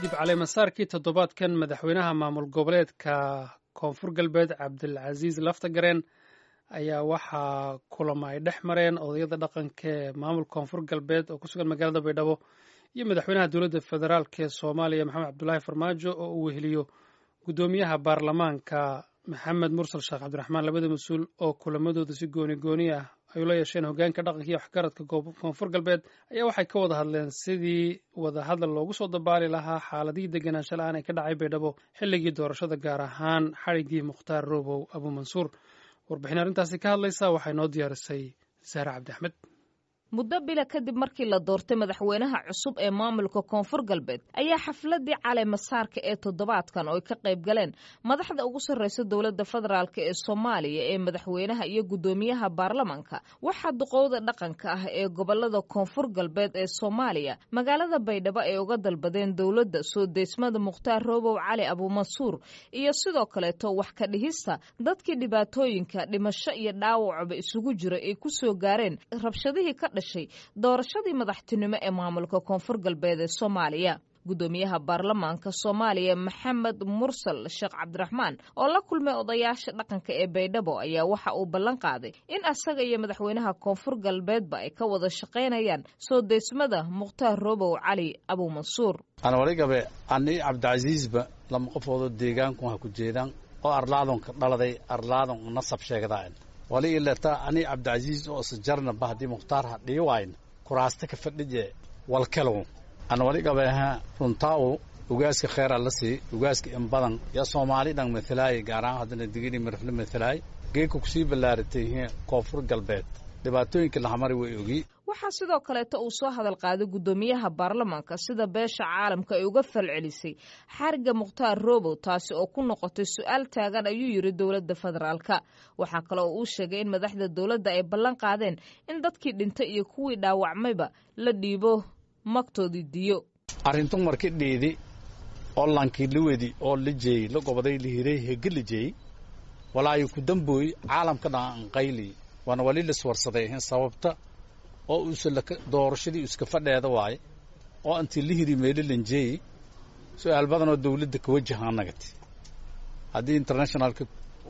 kadib caleemasaarkii toddobaadkan madaxweynaha maamul goboleedka koonfur galbeed cabdilcasiis laftagareen ayaa waxaa kulamo ay dhex mareen odayada dhaqanka ee maamul koonfur galbeed oo ku sugan magaalada baydhabo iyo madaxweynaha dowladda federaalk ee soomaaliya maxamed cabdulaahi farmaajo oo uu weheliyo guddoomiyaha baarlamaanka maxamed mursal sheekh cabdiraxmaan labada mas-uul oo kulamadooda si gooni gooni ah ay ula yeesheen hogaanka dhaqanka iyo waxgaradka koonfur galbeed ayaa waxay ka wada hadleen sidii wadahadal loogu soo dabaali lahaa xaaladihii deganaansho la-aan ee ka dhacay baydhabo xilligii doorashada gaar ahaan xadhiggii mukhtaar roobow abuumansuur warbixin arrintaasi ka hadlaysa waxay noo diyaarisay saare cabdi axmed muddo bila kadib markii la doortay madaxweynaha cusub ee maamulka koonfur galbeed ayaa xafladii caleemasaarka ee toddobaadkan oo ay ka qayb galeen madaxda ugu sarreysa dowladda federaalk ee soomaaliya ee madaxweynaha iyo guddoomiyaha baarlamanka waxaa duqowda dhaqanka ah ee gobolada koonfur galbeed ee soomaaliya magaalada baydhabo ay uga dalbadeen dowladda soo deysmada mukhtaar roobow cali abuumansuur iyo sidoo kaleeto wax ka dhihista dadkii dhibaatooyinka dhimasho iyo dhaawacba isugu jira ay ku soo gaareen rabshadihii ka doorashadii madaxtinimo ee maamulka koonfur galbeed ee soomaaliya guddoomiyaha baarlamaanka soomaaliya maxamed mursal sheekh cabdiraxmaan oo la kulmay odayaasha dhaqanka ee baydhabo ayaa waxa uu ballan qaaday in asaga iyo madaxweynaha koonfur galbeedba ay ka wada shaqaynayaan soo deysmada mukhtaar roobow cali abuumansuur anwaligabe ani cabdicasiisba lama qofoodoo deegaanku ha ku jeedaan oo arlaadonka dhaladay arlaadon nasab sheegdaan wali ilata ani cabdicasiis oo isjarnaba haddii mukhtaar ha dhii wayn kuraasta ka fadhije walkelow an wali gabeha runtaawu ugaaska kheyra la sii ugaaska in badan yaa soomaali dhan matalaay gaaraan haddana digini mirifle matalaay geedka kusii ballaaratay koonfur galbeed dhibaatooyinka lahamari way ogi waxaa sidoo kaleeto uu soo hadal qaaday guddoomiyaha baarlamaanka sida beesha caalamka ay uga falcelisay xariga mukhtaar roobow taasi oo ku noqotay su-aal taagan ayuu yidhi dowladda federaalka waxaa kale oo uu sheegay in madaxda dowladda ay ballan qaadeen in dadkii dhintay iyo kuwii dhaawacmayba la dhiibo magtoodii diyo arrintu marki dhiidi oo lankii la wedi oo la jeeyey la gobaday la hiray hege la jeeyey walaayo ku dambooy caalamka dhan anqayli waana wali laswarsaday sababta oo uusa doorashadii iska fadheeda waaye oo intii la hiri meelo lanjeeyey su-aal badanoo dawladda ka wajahaa nagati haddii internationalka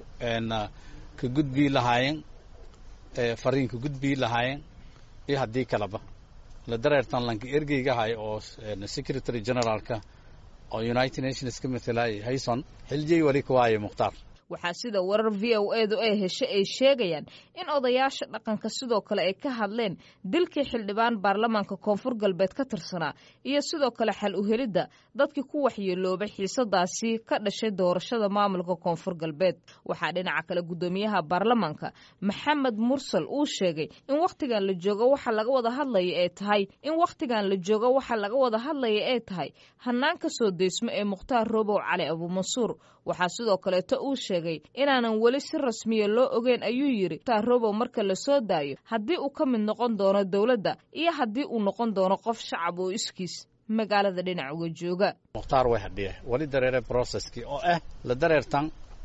ka gudbii lahaayeen fariin ka gudbii lahaayeen iyo haddii kaleba la dareertan lanka ergeyga ahay oo secretary generaalka oo united nations ka matalaayay hayson xiljey wali ka waaye mukhtaar waxaa sida warar v o edu ay heshay ay sheegayaan in odayaasha dhaqanka sidoo kale ay ka hadleen dilkii xildhibaan baarlamaanka koonfur galbeed ka tirsanaa iyo sidoo kale xal uhelidda dadkii ku waxyeeloobay xiisadaasi ka dhashay doorashada maamulka koonfur galbeed waxaa dhinaca kale guddoomiyaha baarlamaanka maxamed mursal uu sheegay in wakhtigan la joogo waxa laga wada hadlaya ay tahay in wakhtigan la joogo waxa laga wada hadlaya ay tahay hanaanka soo deysmo ee mukhtaar roobow cali abuumansuur waxaa sidoo kaleeto uu sheegay inaanan weli si rasmiya loo ogeyn ayuu yidhi mukhtaar roobow marka la soo daayo haddii uu ka mid noqon doono dowladda iyo haddii uu noqon doono qof shacab oo iskiis magaalada dhinac uga jooga mukhtaar way hadhiye wali dareere broceskii oo ah la dareertan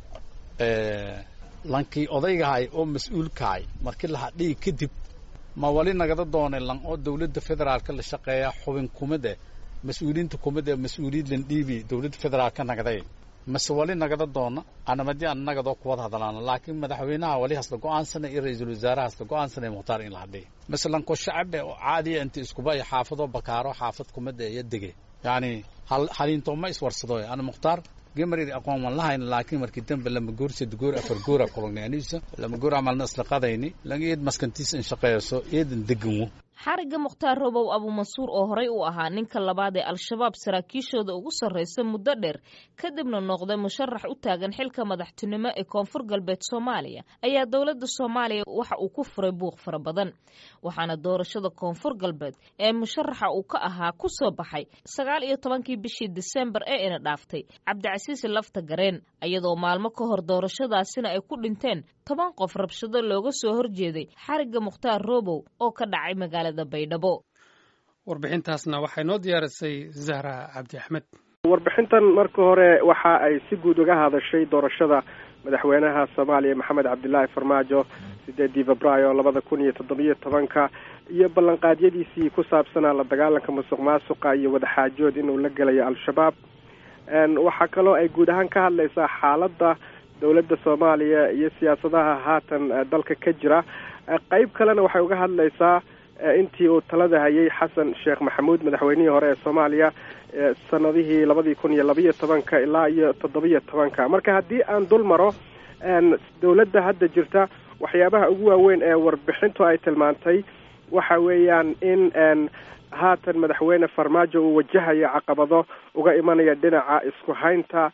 lankii odaygahay oo mas-uulkahay markii la hadhiyi kadib ma wali nagada doonay lan oo dowladda federaalka la shaqeeya xubin kumid eh mas-uuliyiinta kumid ee mas-uuliyiin lan dhiibi dowladda federaalka nagday mase wali nagada doona anamadi an nagadoo kuwada hadlaana laakiin madaxweynaha wali hasla go-aansana iyo ra-iisul wasaaraha hasla go-aansana mukhtaar in la hadhiya masalanko shacabe oo caadiya inta iskuba iyo xaafadoo bakaaro xaafad kumida iyo dege yacni haliintooma iswarsado ana mukhtaar gemaridi aqoon wan lahayna laakiin markii dambe lama goor sed goor afar goora kulangnay aniisa lama goor amalna isla qadayni lan eed maskantiisa in shaqeeyso eedan deganwo xarigga mukhtaar roobow abuumansuur oo horey u ahaa ninka labaad ee al-shabaab saraakiishooda ugu sarraysa muddo dheer kadibna noqday musharax u taagan xilka madaxtinimo ee koonfur galbeed soomaaliya ayaa dowladda soomaaliya waxa uu ku furay buuq fara badan waxaana doorashada koonfur galbeed ee musharaxa uu ka ahaa ku soo baxay sagaal iyo tobankii bishii disembar ee ina dhaaftay cabdicasiis lafta gareen iyadoo maalmo ka hor doorashadaasina ay ku dhinteen toban qof rabshado looga soo horjeeday xarigga mukhtaar roobow oo ka dhacay magaalada baydhabo warbixintaasna waxay noo diyaarisay zahra cabdi axmed warbixintan marka hore waxa ay si guud uga hadashay doorashada madaxweynaha soomaaliya maxamed cabdilaahi farmaajo sideedii februaayo labada kun iyo toddobiyo tobanka iyo ballanqaadyadiisii ku saabsanaa la dagaalanka musuq maasuqa iyo wadaxaajood inuu la gelayo al-shabaab waxaa kaloo ay guud ahaan ka hadlaysaa xaaladda dowladda soomaaliya iyo siyaasadaha haatan dalka ka jira qeyb kalena waxay uga hadlaysaa intii uu talada hayay xasan sheekh maxamuud madaxweynihii hore ee soomaaliya sanadihii labadii kun iyo labiyo tobanka ilaa iyo toddobiyo tobanka marka haddii aan dul maro dowladda hadda jirta waxyaabaha ugu waaweyn ee warbixintu ay tilmaantay waxa weeyaan in haatan madaxweyne farmaajo uu wajahayo caqabado uga imanaya dhinaca isku haynta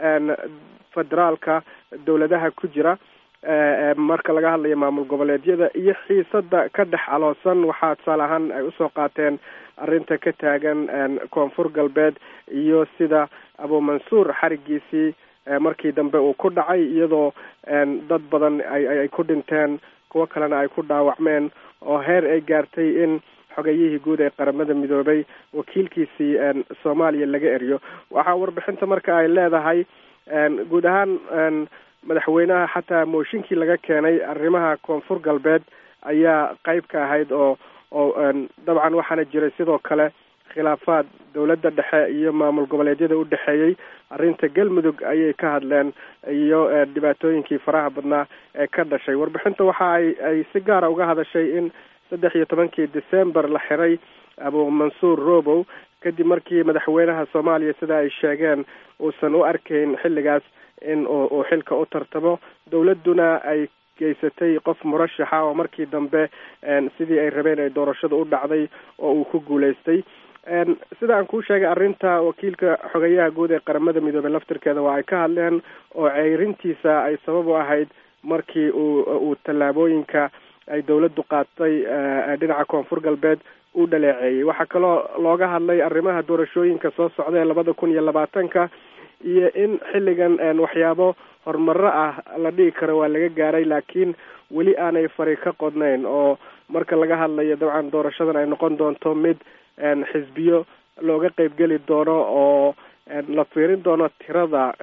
federaalka dowladaha ku jira marka laga hadlayo maamul goboleedyada iyo xiisada ka dhex aloosan waxaa tusaale ahaan ay usoo qaateen arrinta ka taagan koonfur galbeed iyo sida abumansuur xarigiisii markii dambe uu ku dhacay iyadoo dad badan ay ku dhinteen kuwo kalena ay ku dhaawacmeen oo heer ay gaartay in xogayihii guud ee qaramada midoobay wakiilkiisii soomaaliya laga eriyo waxaa warbixinta marka ay leedahay guud ahaan madaxweynaha xataa mooshinkii laga keenay arrimaha koonfur galbeed ayaa qeyb ka ahayd oo oo dabcan waxaana jiray sidoo kale khilaafaad dowladda dhexe iyo maamul goboleedyada u dhexeeyey arrinta galmudug ayay ka hadleen iyo dhibaatooyinkii faraha badnaa ee ka dhashay warbixinta waxa ay ay si gaara uga hadashay in saddex iyo tobankii december la xiray abu mansuur robow kadib markii madaxweynaha soomaaliya sida ay sheegeen uusan u arkayn xilligaas in uu xilka u tartamo dowladduna ay geysatay qof murashaxa oo markii dambe sidii ay rabeen ay doorashada u dhacday oo uu ku guulaystay sida aan kuu sheegay arrinta wakiilka xogayaha guud ee qaramada midoobey laftirkeeda waa ay ka hadleen oo ceyrintiisa ay sabab u ahayd markii uu uu tallaabooyinka ay dowladdu qaatay dhinaca koonfur galbeed u dhaleeceeyey waxaa kaloo looga hadlay arrimaha doorashooyinka soo socda ee labada kun iyo labaatanka iyo in xilligan waxyaabo horumaro ah la dhigi karo waa laga gaaray laakiin weli aanay fari ka qodnayn oo marka laga hadlayo dabcan doorashadan ay noqon doonto mid xisbiyo looga qeybgeli doono oo la fiirin doono tirada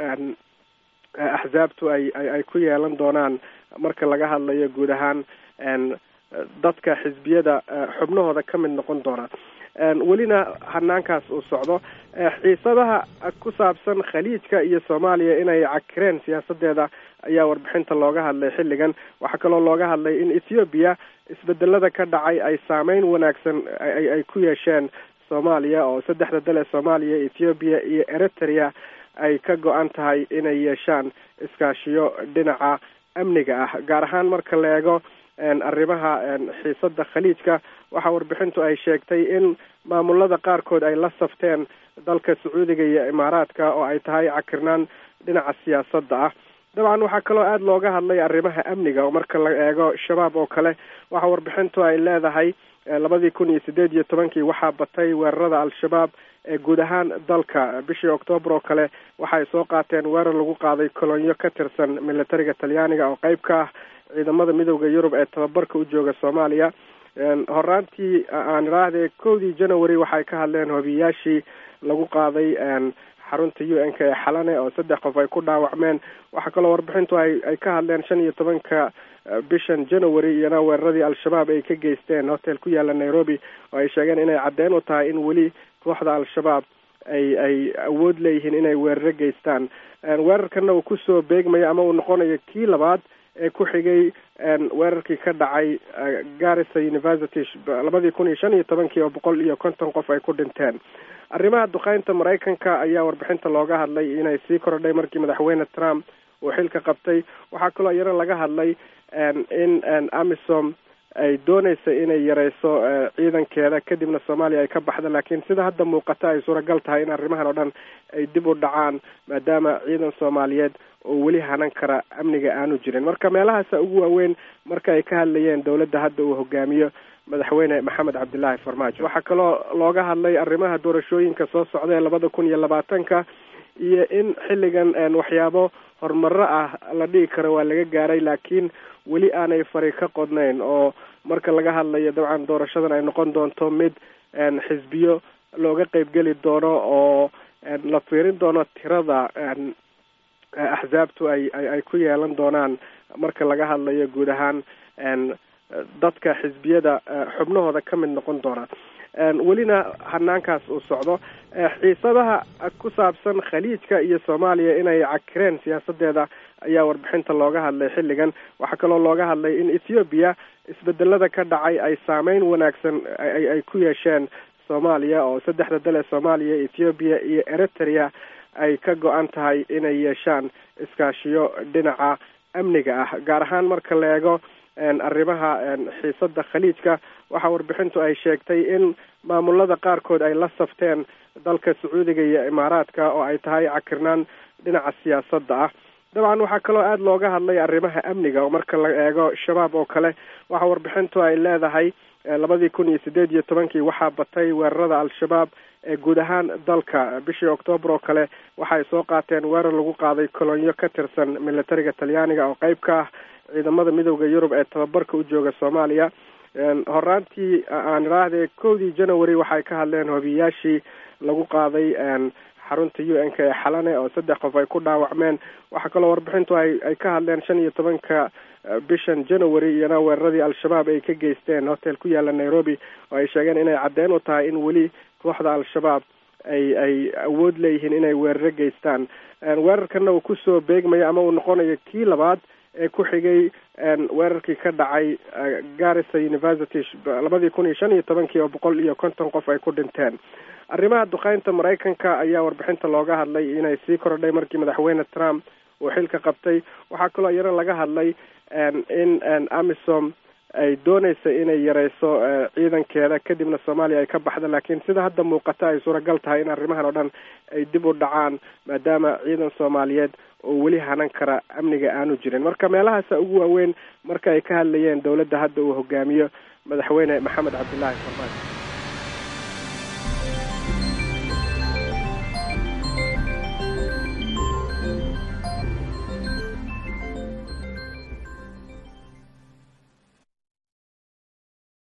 axsaabtu ay ay ku yeelan doonaan marka laga hadlayo guud ahaan dadka xisbiyada xubnahooda ka mid noqon doona welina hanaankaas uu socdo xiisadaha ku saabsan khaliijka iyo soomaaliya inay cakireen siyaasadeeda ayaa warbixinta looga hadlay xilligan waxaa kaloo looga hadlay in ethoobiya isbedelada ka dhacay ay saameyn wanaagsan ay ku yeesheen soomaaliya oo saddexda dal ee soomaaliya ethoobiya iyo eritrea ay ka go-an tahay inay yeeshaan iskaashiyo dhinaca amniga ah gaar ahaan marka la eego arrimaha xiisada khaliijka waxaa warbixintu ay sheegtay in maamulada qaarkood ay la safteen dalka sacuudiga iyo imaaraadka oo ay tahay cakirnaan dhinaca siyaasadda ah dabcan waxaa kaloo aada looga hadlay arrimaha amniga oo marka la eego shabaab oo kale waxaa warbixintu ay leedahay labadii kun iyo sideed iyo tobankii waxaa batay weerarada al-shabaab ee guud ahaan dalka bishii octoobar oo kale waxaay soo qaateen weerar lagu qaaday kolonyo ka tirsan militariga talyaaniga oo qeyb ka ah ciidamada midooda yurub ee tababarka u jooga soomaaliya horaantii aan idhaahde kowdii january waxay ka hadleen hobiyaashii lagu qaaday xarunta u n k ee xalane oo saddex qof ay ku dhaawacmeen waxaa kaloo warbixintu ay ay ka hadleen shan iyo tobanka bishan january iyana weeraradii al-shabaab ay ka geysteen hotel ku yaala nairobi oo ay sheegeen inay caddeyn u tahay in weli kooxda al-shabaab ay ay awood leeyihiin inay weeraro geystaan weerarkana uu kusoo beegmayo ama uu noqonayo kii labaad ee ku xigay weerarkii ka dhacay garissa university labadii kun iyo shan iyo tobankii oo boqol iyo konton qof ay ku dhinteen arrimaha duqeynta maraykanka ayaa warbixinta looga hadlay inay sii kordhay markii madaxweyne trump uu xilka qabtay waxaa kaloo iyana laga hadlay in amisom ay dooneysa inay yareyso ciidankeeda kadibna soomaaliya ay ka baxda laakiin sida hadda muuqata ay suuragal tahay in arrimahan oo dhan ay dib u dhacaan maadaama ciidan soomaaliyeed oo weli hanan kara amniga aanu jirin marka meelahaasa ugu waaweyn marka ay ka hadlayeen dowladda hadda uu hogaamiyo madaxweyne maxamed cabdilaahi farmaajo waxaa kaloo looga hadlay arrimaha doorashooyinka soo socda ee labada kun iyo labaatanka iyo in xilligan waxyaabo horumaro ah la dhigi karo waa laga gaaray laakiin weli aanay fari ka qodnayn oo marka laga hadlayo dabcan doorashadan ay noqon doonto mid xisbiyo looga qeybgeli doono oo la fiirin doono tirada axsaabtu ay ay ku yeelan doonaan marka laga hadlayo guud ahaan dadka xisbiyada xubnahooda ka mid noqon doona welina hanaankaas uu socdo xiisadaha ku saabsan khaliijka iyo soomaaliya inay cakireen siyaasadeeda ayaa warbixinta looga hadlay xilligan waxaa kaloo looga hadlay in ethoobiya isbedelada ka dhacay ay saameyn wanaagsan ay ku yeesheen soomaaliya oo saddexda dal ee soomaaliya ethoobiya iyo eritrea ay ka go-an tahay inay yeeshaan iskaashiyo dhinaca amniga ah gaar ahaan marka la eego arrimaha xiisada khaliijka waxaa warbixintu ay sheegtay in maamulada qaarkood ay la safteen dalka sacuudiga iyo imaaraadka oo ay tahay cakirnaan dhinaca siyaasadda ah dabcan waxaa kaloo aada looga hadlay arrimaha amniga oo marka la eego shabaab oo kale waxa warbixintu ay leedahay labadii kun iyo sideed iyo tobankii waxaa batay weerarada al-shabaab ee guud ahaan dalka bishii octoobar oo kale waxaay soo qaateen weerar lagu qaaday kolonyo ka tirsan militariga talyaaniga oo qeyb ka ah ciidamada midooda yurub ee tababarka u jooga soomaaliya horaantii aan idhaahde kowdii january waxay ka hadleen hobiyaashii lagu qaaday xarunta u n k ee xalane oo saddex qof ay ku dhaawacmeen waxaa kaloo warbixintu ay ay ka hadleen shan iyo tobanka bishan january iyana weeraradii al-shabaab ay ka geysteen hotel ku yaala nairobi oo ay sheegeen inay caddeyn u tahay in weli kooxda al-shabaab ay ay awood leeyihiin inay weeraro geystaan weerarkana uu kusoo beegmayo ama uu noqonayo kii labaad ee ku xigay weerarkii ka dhacay garissa university labadii kun iyo shan iyo tobankii oo boqol iyo konton qof ay ku dhinteen arrimaha duqeynta maraykanka ayaa warbixinta looga hadlay inay sii kordhay markii madaxweyne trump uu xilka qabtay waxaa kaloo iyana laga hadlay in amisom ay dooneysa inay yareyso ciidankeeda kadibna soomaaliya ay ka baxda laakiin sida hadda muuqata ay suuragal tahay in arrimahan oo dhan ay dib u dhacaan maadaama ciidan soomaaliyeed oo weli hanan kara amniga aanu jirin marka meelahaasa ugu waaweyn marka ay ka hadlayeen dowladda hadda uu hogaamiyo madaxweyne maxamed cabdillaahi farmaajo